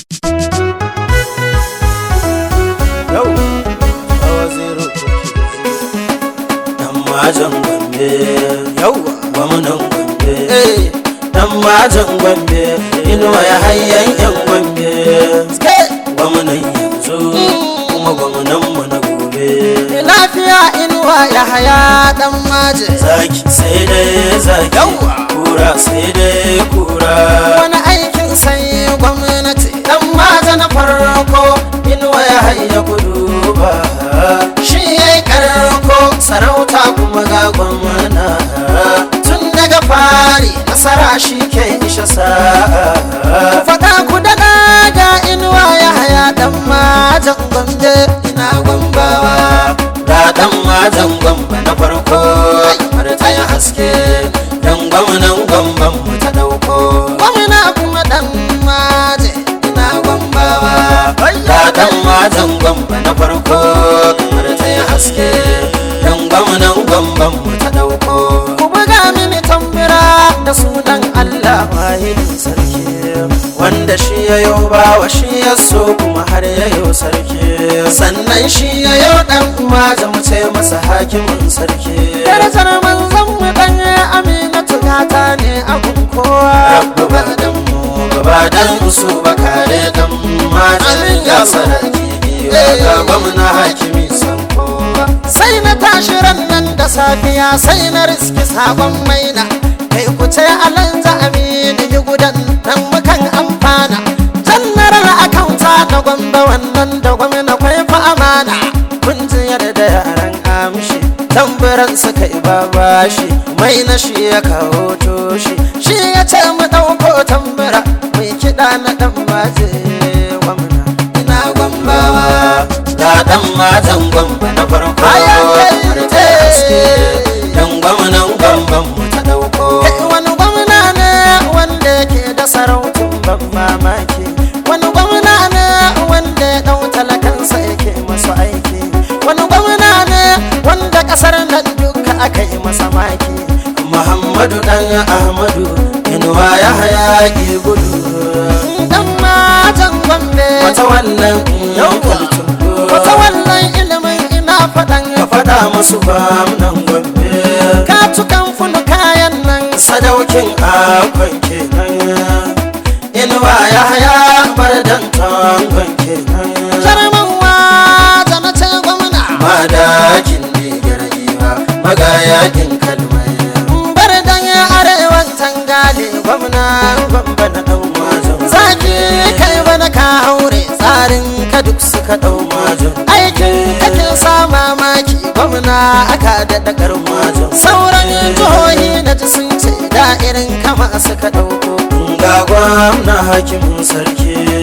yau hawa zero dan majan gombe yau gwamnan gombe dan majan gombe inuwa ya hayyan yan gombe gwamnan yanzu kuma gwamnan mu na gobe lafiya inuwa ya haya dan maje zaki sai dai zaki Yawwa. kura sai dai kura wani aikin sai gwamnati dan maja na farko inuwa ya hayya kudu ba shi ya yi karko sarauta kuma ga gwamna tun daga fari nasara shi ke isha sa'a faɗa ku da ga inuwa ya haya dan majan gombe ina gwambawa ga dan majan gwamba na farko har ta yi haske dan gwamnan gwamban mu ta dauko gwamna kuma dan maje ina gwambawa ga dan majan gwamba na farko har ta yi haske dan gwamnan gwamban mu ta dauko ku buga mini tambira da sunan Allah wahidin sarki wanda shi ya yau bawa shi ya so kuma har ya yau sarki sannan shi ya yau dan maja mu ce masa hakimin sarki darajar manzon mu dan aminatu gata ne abun kowa rabbu ba dan mu gaba dan su ba kare dan maja Amin ya ya Allah. sarki ga gwamna hakimi san kowa sai na tashi ran nan da safiya sai na riski sabon maina kai ku ce alanza amini yi gudan nan mukan amfana jannarar akauta na gwamba wannan da gwamna kwai fa amana kun ji yadda yaran amshi tamburan suka yi babashi mai na shi ya kawo toshi shi ya ce mu ɗauko tambura mai kiɗa na ɗan baje gwamna ina gwambawa ga dan matan gwamba na farko Bayan kai har ta yi haske dan gwamnan gwamban mu ta dauko Kai wani gwamna ne wanda yake da sarautun ban mamaki wani gwamna ne wanda ya dau talakansa yake masu aiki wani gwamna ne wanda kasar nan duka aka yi masa maki Muhammadu dan Ahmadu inuwa ya hayaki gudu dan matan gombe wata wannan Yawwa. wata wannan ilimin ina faɗan ka faɗa musu gwamnan gombe ka tukan funu kayan nan sadaukin akon kenan inuwa ya haya bar dan tangon kenan jarman wata na ce gwamna madakin digar giwa magayakin kalmai bar dan arewan tangale gwamna gwamba na dan mazan zaki kai bana ka haure tsarin ka duk suka dau mazan aikin kake sa mamaki gwamna aka daɗa karma sauran jihohi na ji sun ce da irin kama suka ɗauko ga gwamna hakimin sarki